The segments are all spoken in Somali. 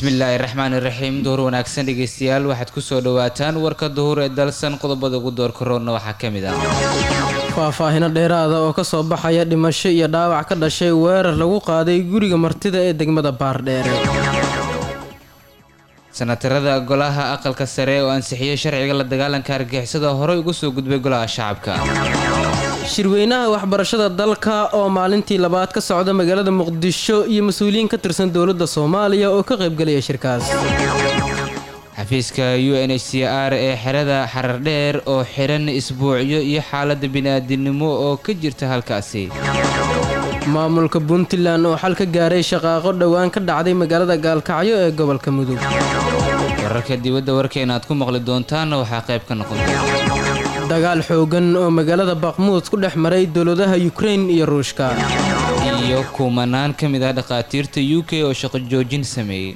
bismillaahi raxmaani raxiim duhur wanaagsan dhegeystayaal waxaad kusoo dhawaataan warka duhur ee dalsan qodobada ugu doorka roodna waxaa ka mid ah faahfaahino dheeraada oo ka soo baxaya dhimasho iyo dhaawac ka dhashay weerar lagu qaaday guriga martida ee degmada baardheere sanatarada golaha aqalka sare oo ansixiyey sharciga la dagaalanka argixisada horey ugu soo gudbay golaha shacabka shirweynaha waxbarashada dalka oo maalintii labaad ka socda magaalada muqdisho iyo mas-uuliyiin ka tirsan dowladda soomaaliya oo ka qaybgelaya shirkaas xafiiska u n h c r ee xerada xarardheer oo xiran isbuucyo iyo xaalada bini'aadinimo oo ka jirta halkaasi maamulka puntland oo xal ka gaaray shaqaaqo dhowaan ka dhacday magaalada gaalkacyo ee gobolka mudug wararka dibadda warkeena aad ku maqli doontaanna waxaa qayb ka noqon dagaal xoogan oo magaalada bakmuud ku dhex maray dowladaha yukrain iyo ruushka iyo kumanaan ka mid ah dhakhaatiirta u k oo shaqo joojin sameeyey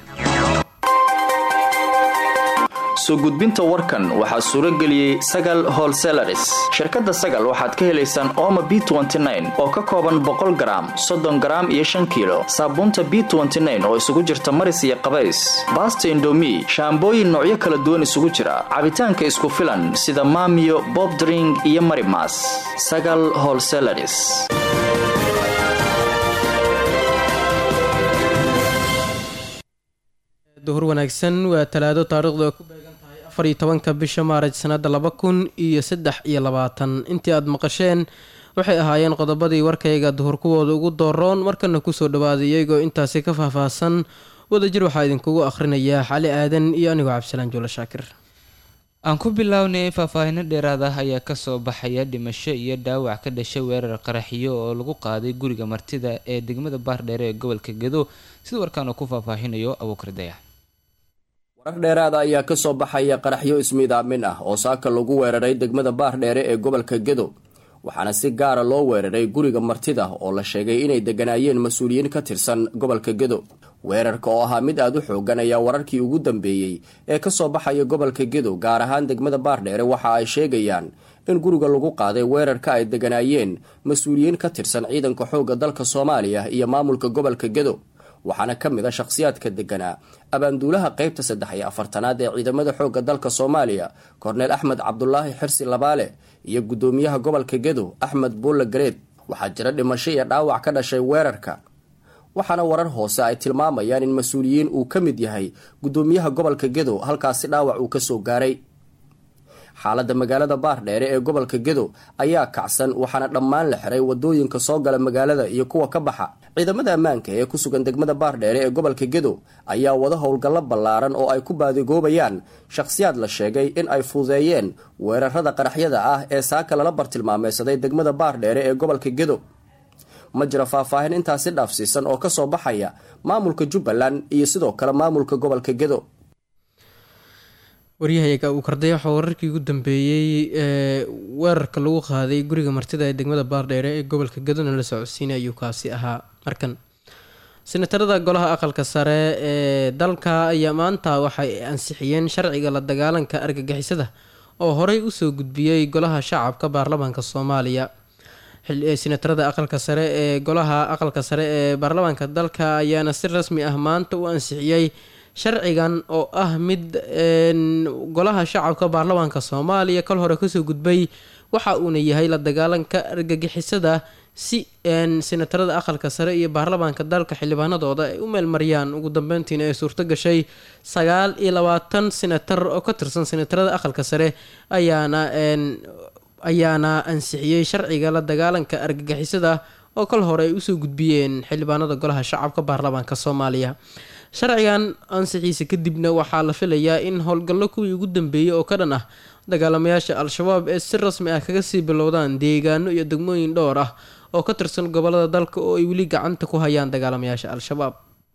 soo gudbinta warkan waxaa suuro geliyey sagal holselaris shirkadda sagal waxaad ka helaysaan ooma b oo ka kooban boqol garaam soddon garaam iyo shan kiilo saabuunta b oo isugu jirta maris iyo qabays baasta indomi shaambooyin noocyo kala duwan isugu jira cabitaanka isku filan sida maamiyo bobdring iyo marimas sagal holselaris duhur wanaagsan waa talaado taariikhdu ku beegan tahay afar iyo tobanka bisha maaraj sanada laba kun iyo saddex iyo labaatan intii aada maqasheen waxay ahaayeen qodobadii warkayga duhur kuwooda ugu dooroon markana kusoo dhawaaday iyagoo intaasi ka faahfaahsan wadajir waxaa idinkugu akhrinayaa xali aadan iyo anigoo cabdisalaan juulo shaakir aan ku bilownay faahfaahino dheeraad ah ayaa kasoo baxaya dhimasho iyo dhaawac ka dhashay weerar qaraxiyo oo lagu qaaday guriga martida ee degmada baardheere ee gobolka gedo sida warkaan uu ku faahfaahinayo abuukar dayax warar dheeraada ayaa ka soo baxaya qaraxyo ismiidaamin ah oo saaka lagu weeraray degmada baardheere ee gobolka gedo waxaana si gaara loo weeraray guriga martida oo la sheegay inay degganaayeen mas-uuliyiin ka tirsan gobolka gedo weerarka oo ahaa mid aada u xoogan ayaa wararkii ugu dambeeyey ee kasoo baxaya gobolka gedo gaar ahaan degmada baardheere waxa ay sheegayaan in guriga lagu qaaday weerarka ay degganaayeen mas-uuliyiin ka tirsan ciidanka xoogga dalka soomaaliya iyo maamulka gobolka gedo waxaana ka mid a shakhsiyaadka degganaa abaanduulaha qeybta saddex iyo afartanaad ee ciidamada xoogga dalka soomaaliya korneel axmed cabdulaahi xirsi labaale iyo guddoomiyaha gobolka gedo axmed buulle gareed waxaa jira dhimasho iyo dhaawac ka dhashay weerarka waxaana warar hoose ay tilmaamayaan in mas-uuliyiin uu ka mid yahay guddoomiyaha gobolka gedo halkaasi dhaawac uu kasoo gaaray xaaladda magaalada baardheere ee gobolka gedo ayaa kacsan waxaana dhammaan la xiray wadooyinka soo gala magaalada iyo kuwa ka baxa ciidamada ammaanka ee ku sugan degmada baardheere ee gobolka gedo ayaa wada howlgallo ballaaran oo ay ku baadigoobayaan shakhsiyaad la sheegay in ay fududeeyeen weerarada qaraxyada ah ee saaka lala bartilmaameysaday degmada baardheere ee gobolka gedo ma jira faahfaahin intaasi dhaafsiisan oo kasoo baxaya maamulka jubbaland iyo sidoo kale maamulka gobolka gedo waryahayaga uu karday waxaa wararkii ugu dambeeyey ee weerarka lagu qaaday guriga martida ee degmada baardheere ee gobolka gadona la socodsiinay ayuu kaasi ahaa markan senatarada golaha aqalka sare ee dalka ayaa maanta waxay ansixiyeen sharciga la dagaalanka argagixisada oo horey usoo gudbiyey golaha shacabka baarlamaanka soomaaliya senatarada aqalka sare ee golaha aqalka sare ee baarlamaanka dalka ayaana si rasmi ah maanta u ansixiyey sharcigan oo ah mid golaha shacabka baarlamaanka soomaaliya kal hore kasoo gudbay waxa uuna yahay la dagaalanka argagixisada si senatarada aqalka sare iyo baarlamaanka dalka xildhibaanadooda ay u meelmariyaan ugu dambeyntiina ay suurto gashay sagaal iyo labaatan senatar oo ka tirsan senatarada aqalka sare ayaana ayaana ansixiyey sharciga la dagaalanka argagixisada oo kal hore ay usoo gudbiyeen xildhibaanada golaha shacabka baarlamaanka soomaaliya sharcigan ansixiisa kadibna waxaa la filayaa in howlgallo kuwii ugu dambeeyey oo ka dhan ah dagaalamayaasha al-shabaab ee si rasmi ah kaga sii bilowdaan deegaano iyo degmooyin dhowr ah oo ka tirsan gobolada dalka oo ay weli gacanta ku hayaan dagaalamayaasha al-shabaab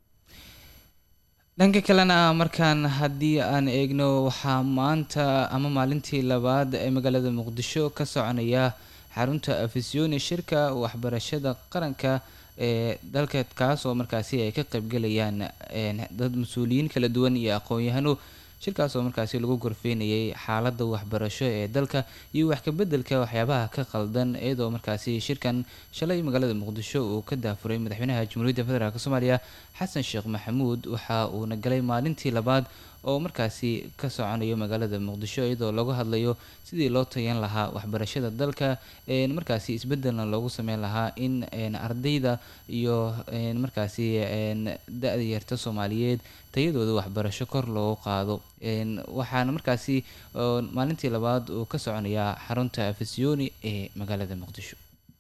dhanka kalena markaan haddii aan eegno waxaa maanta ama maalintii labaad ee magaalada muqdisho ka soconaya xarunta afisyooni shirka waxbarashada qaranka ee dalka kaas oo markaasi ay ka qaybgalayaan dad mas-uuliyiin kala duwan iyo aqoon-yahano shirkaas oo markaasi lagu gorfeynayay xaaladda waxbarasho ee dalka iyo wax kabeddelka waxyaabaha ka qaldan iyadoo markaasi shirkan shalay magaalada muqdisho uu ka daafuray madaxweynaha jamhuuriyadda federaalk soomaaliya xasan sheekh maxamuud waxa uuna galay maalintii labaad oo markaasi ka soconayo magaalada muqdisho iyadoo lagu hadlayo sidii loo tayan lahaa waxbarashada dalka markaasi isbedelna loogu sameyn lahaa in ardayda iyo markaasi da-da yarta soomaaliyeed tayadooda waxbarasho kor loogu qaado waxaana markaasi maalintii labaad uu ka soconayaa xarunta afisyooni ee magaalada muqdisho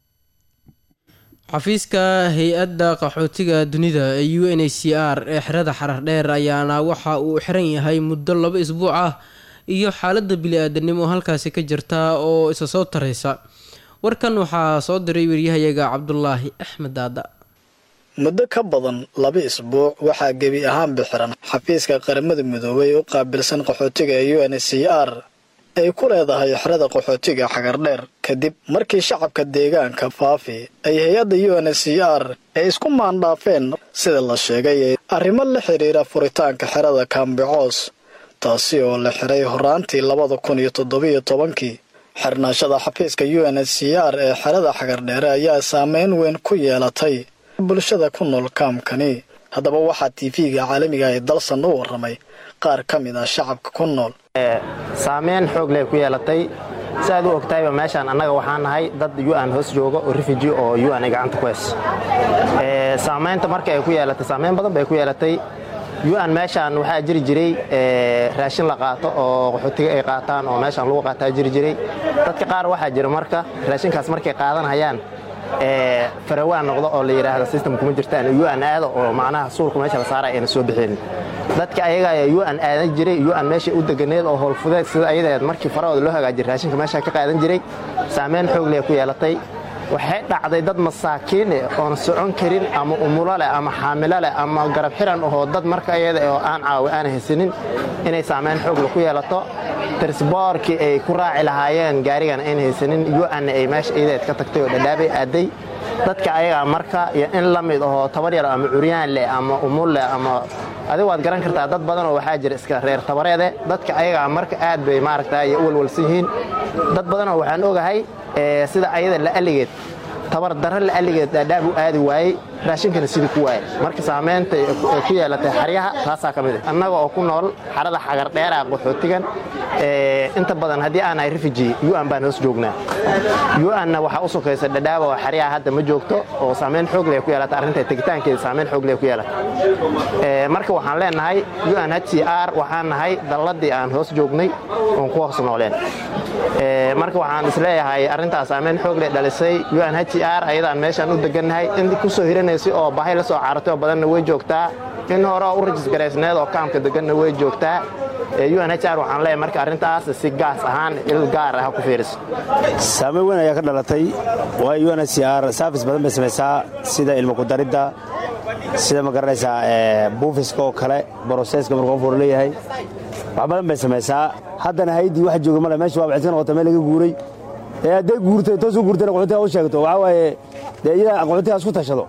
xafiiska hay-adda qaxootiga dunida ee u n h c r ee xerada xarar dheer ayaana waxa uu xiran yahay muddo laba isbuuc ah iyo xaaladda bili-aadanimo halkaasi ka jirta oo isa soo taraysa warkan waxaa soo diray waryahayaga cabdulaahi axmed daada muddo ka badan laba isbuuc waxaa gebi ahaanba xiran xafiiska qaramada midoobay u qaabilsan qaxootiga ee u n h c r ay ku leedahay xerada qaxootiga xagardheer kadib markii shacabka deegaanka faafi ay hay-adda u n h c r ay isku maandhaafeen sida la sheegay arrimo la xidhiira furitaanka xerada kaambicoos taasi oo la xiray horaantii labada kun iyo toddobiyo tobankii xirnaashada xafiiska u n h c r ee xerada xagardheere ayaa saameyn weyn ku yeelatay bulshada ku nool kaamkani haddaba waxaa tv-ga caalamiga ee dalsan u warramay qaar ka mid ah shacabka ku nool saameyn xoog leh ku yeelatay si aad u ogtahayba meeshaan annaga waxaan nahay dad un hoos jooga oo refuji oo un ay gacanta ku heys saamaynta marka ay ku yeelatay saameyn badan bay ku yeelatay un meeshaan waxaa jiri jiray raashin la qaato oo qaxootiga ay qaataan oo meeshaan lagu qaataa jiri jiray dadka qaar waxaa jira marka raashinkaas markay qaadanhayaan farawaan noqdo oo la yidhaahdo system kuma jirtaan un aado oo macnaha suulka meesha la saara ayna soo bixin dadka ayaga un aadan jiray un meesha u deganeed oo howlfudeed sida ayadeed markii farahooda loo hagaajiyay raashinka meesha ka qaadan jiray saameyn xoog leh ku yeelatay waxay dhacday dad masaakiin eh oon socon karin ama umulo leh ama xaamilo leh ama garab xiran ahoo dad marka iyada oo aan caawi aan haysanin inay saameyn xoogle ku yeelato tirsboorkii ay ku raaci lahaayeen gaarigan ayn haysanin un-na ay meesha iyadeed ka tagtay oo dhadhaabay aaday dadka ayagaa marka iyo in la mid ahoo tabar yar ama curyaan leh ama umul leh ama adigu waad garan kartaa dad badan oo waxaa jira iska reer tabareede dadka ayagaa marka aad bay maaragta u walwalsan yihiin dad badanoo waxaan ogahay sida ayada la aligeed tabar darra la aligeed dhaadhaab u aadi waayey raashinkana sidii ku waayey marka saamaynta ay ku yeelatay xaryaha taasaa ka mid ah annaga oo ku nool xarada xagardheera qaxootigan inta badan haddii aan ahay refuji un baan hoos joognaa un-na waxaa u sokaysa dhadhaaba oo xaryaha hadda ma joogto oo saamayn xoog leh ku yeelata arrinta tegitaankeeda saamayn xoog leh ku yeelata marka waxaan leenahay un h c r waxaan nahay dalladii aan hoos joognay oon ku hoos nooleen marka waxaan isleeyahay arrintaas saamayn xoog leh dhalisay un h c r ayadaan meeshaan u degannahay in kusoo hiranaysay oo bahay la soo caaratay oo badanna way joogtaa in hore oo u rajisgaraysneed oo kaamka deganna way joogtaa un h r waxaan leeyahay marka arrintaas si gaas ahaan il gaar ah ku fiiriso saameyn weyn ayaa ka dhalatay waayo un h c r saafis badan bay samaysaa sida ilmo kudaridda sida ma garanaysaa buufiska oo kale broseska markuu qof hor leeyahay wax badan bay samaysaa haddana haydii wax jooga male meesha waa waxay iska noqota meel laga guuray ee hadday guurtay toos u guurtayna qaxootiga u sheegto waxaa waaye dee iyada qaxootiga isku tashado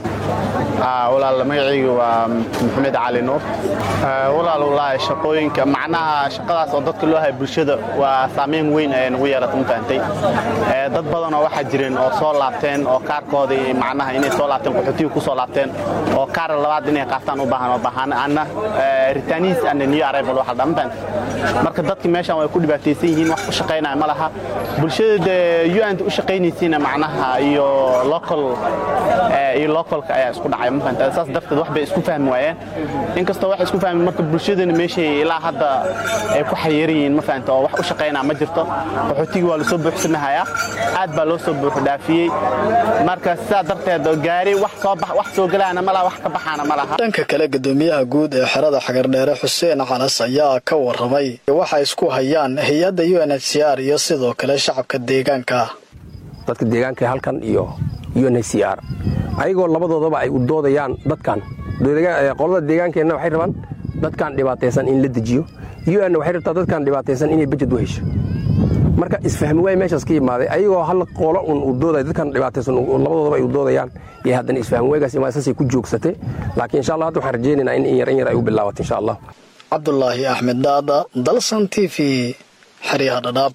walaal magacaygu waa maxamed cali nuur walaal wallaahi shaqooyinka macnaha shaqadaas oo dadka loo haya bulshada waa saameyn weyn ayay nagu yeelata mafahantay dad badanoo waxaa jireen oo soo laabteen oo kaarkoodii macnaha inay soo laabteen qaxootiga ku soo laabteen oo kaar labaad inay qaataan u baahan oo baahan anna ritaaniis anna new arrival waxa dhan mafahantay marka dadka meeshan way ku dhibaataysan yihiin wax u shaqaynaya ma laha bulshada dee un u shaqaynaysiina macnaha iyo local iyo localka ayaa isku dhacay saas darteed wax bay isku fahmi waayeen inkastoo wax isku fahmi marka bulshadana meeshay ilaa hadda ay ku xayiran yihiin ma fahanta oo wax u shaqaynaa ma jirto qaxootigii waa lasoo buuxsanahayaa aad baa loo soo buuxu dhaafiyey marka sidaa darteed gaari wax soo wax soo galaana ma laha wax ka baxaana ma laha dhanka kale gudoomiyaha guud ee xerada xagardheere xuseen calas ayaa ka warramay waxa isku hayaan hay-adda u n h c r iyo sidoo kale shacabka deegaanka dadka deegaanka halkan iyo u n h c r ayagoo labadoodaba ay u doodayaan dadkan qolada deegaankeenna waxay rabaan dadkan dhibaataysan in la dejiyo un waxay rabtaa dadkan dhibaataysan inay bajed u hesho marka isfahmi waay meeshaas ka yimaaday ayagoo hal qolo un u dooday dadkan dhibaataysan labadoodaba ay u doodayaan iyo haddana isfahmi waygaas imaa saasay ku joogsatay laakiin insha allah hadda waxaan rajaynaynaa in in yar in yar ay u bilaabato insha allah cabdulaahi axmed daada dalsan t v xeryaha dhadhaab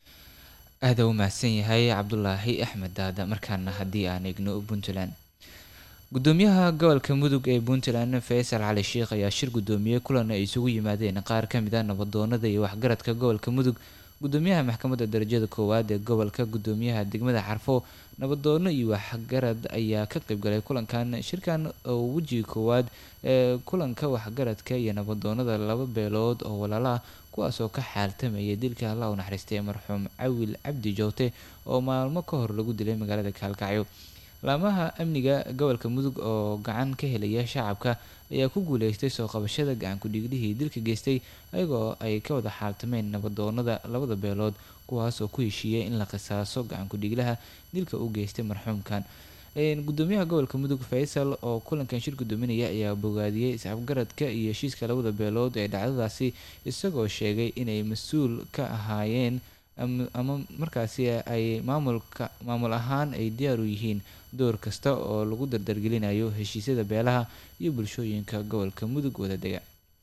aada u mahadsan yahay cabdulaahi axmed daada markaana haddii aan eegno puntland gudoomiyaha gobolka mudug ee puntland faysal cali sheikh ayaa shir gudoomiyey kulan ay isugu yimaadeen qaar ka mid a nabadoonada iyo waxgaradka gobolka mudug gudoomiyaha maxkamadda darajada koowaad ee gobolka gudoomiyaha degmada xarfo nabadoono iyo waxgarad ayaa ka qeybgalay kulankan shirkan oo wejiga koowaad ee kulanka waxgaradka iyo nabadoonada laba beelood oo walaalaah kuwaas oo ka xaaltamayay dilka allah u naxariistay marxuum cawil cabdi joote oo maalmo ka hor lagu dilay magaalada kaalkacyo laamaha amniga gobolka mudug oo gacan ka helaya shacabka ayaa ku guuleystay soo qabashada gacan ku-dhiiglihii dilka geystay ayagoo ay ka wada xaaltameen nabadoonada labada beelood kuwaas oo ku heshiiyay in la qisaaso gacan ku-dhiiglaha dilka u geystay marxuumkan gudoomiyaha gobolka mudug faysal oo kulankan shir gudoominaya ayaa bogaadiyey iscabgaradka iyo heshiiska labada beelood ee dhacdadaasi isagoo sheegay inay mas-uul ka ahaayeen ama markaasi ay maamulka maamul ahaan ay diyaar u yihiin door kasta oo lagu dardargelinayo heshiisyada beelaha iyo bulshooyinka gobolka mudug wadadega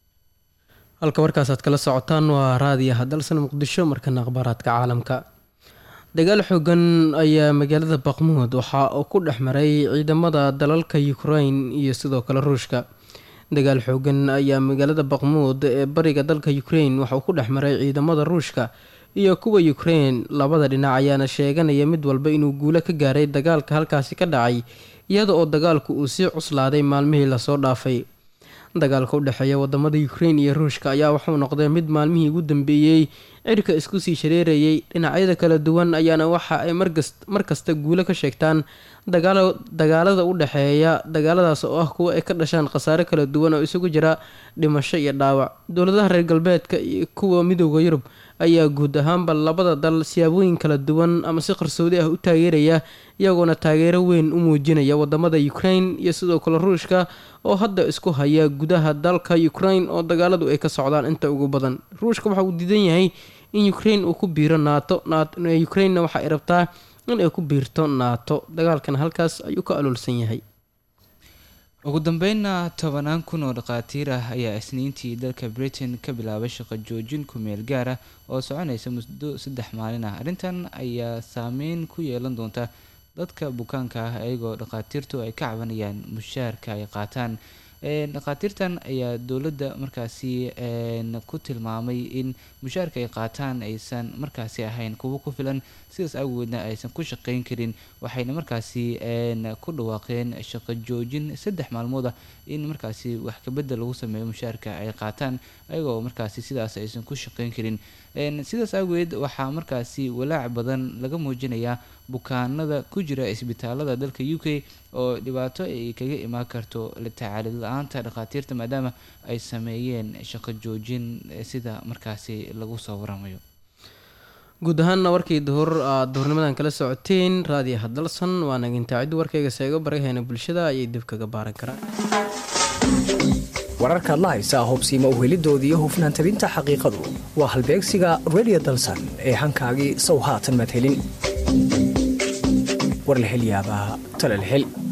halka warkaasaad kala socotaan waa raadiyaha dalsan muqdisho markana akhbaaraadka caalamka dagaal xoogan ayaa magaalada baqmuud waxa uu ku dhex maray ciidamada dalalka ukrain iyo sidoo kale ruushka dagaal xoogan ayaa magaalada baqmuud ee bariga dalka ukrain waxa uu ku dhex maray ciidamada ruushka iyo kuwa ukrain labada dhinac ayaana sheeganaya mid walba inuu guulo ka gaaray dagaalka halkaasi ka dhacay iyada oo dagaalku uu sii cuslaaday maalmihii lasoo dhaafay dagaalka u dhexeeya wadamada ukrain iyo ruushka ayaa wuxuu noqday mid maalmihii ugu dambeeyey cirka isku sii shareerayay dhinacyada kala duwan ayaana waxa ay markasta guulo ka sheegtaan dagaalada u dhexeeya dagaaladaas oo ah kuwa ay ka dhashaan khasaare kala duwan oo isugu jira dhimasho iyo dhaawac dowladaha reer galbeedka iyo kuwa midooda yurub ayaa guud ahaanba labada dal siyaabooyin kala duwan ama si qarsoodi ah u taageeraya iyagoona taageero weyn u muujinaya wadamada ukrain iyo sidoo kale ruushka oo hadda isku haya gudaha dalka ukrain oo dagaaladu ay ka socdaan inta ugu badan ruushka waxa uu diidan yahay in ukrain uu ku biiro naato ukrainna waxa ay rabtaa in ay ku biirto naato dagaalkan halkaas ayuu ka aloolsan yahay ugu dambeynna tobanaan kun oo dhakhaatiir ah ayaa isniintii dalka britain ka bilaabay shaqo joojin ku-meel gaar ah oo soconaysa muddo saddex maalin ah arrintan ayaa saameyn ku yeelan doonta dadka bukaanka ah iyagoo dhakhaatiirtu ay ka cabanayaan mushaarka ay qaataan dhakhaatiirtan ayaa dowladda markaasi ku tilmaamay in mushaarka ay qaataan aysan markaasi ahayn kuwo ku filan sidaas awgeedna aysan ku shaqeyn karin waxayna markaasi ku dhawaaqeen shaqo joojin saddex maalmood ah in markaasi wax kabedel lagu sameeyo mushaarka ay qaataan ayagoo markaasi sidaas aysan ku shaqeyn karin sidaas awgeed waxaa markaasi walaac badan laga muujinayaa bukaanada ku jira isbitaalada dalka u k oo dhibaato ay kaga imaan karto tacaalid la-aanta dhakhaatiirta maadaama ay sameeyeen shaqo joojin sida markaasi lagu soo waramayo guud ahaanna warkii duhur aad duhurnimadan kala socoteen raadiyaha dalsan waa nagintaacid warkayga seego baraheena bulshada ayay dib kaga baaran karaan wararkaad la haysaa hobsiima uhelidooda iyo hufnaan tabinta xaqiiqadu waa halbeegsiga redio dalsan ee hankaagii sow haatan madhelin war la hel yaabaa talal hel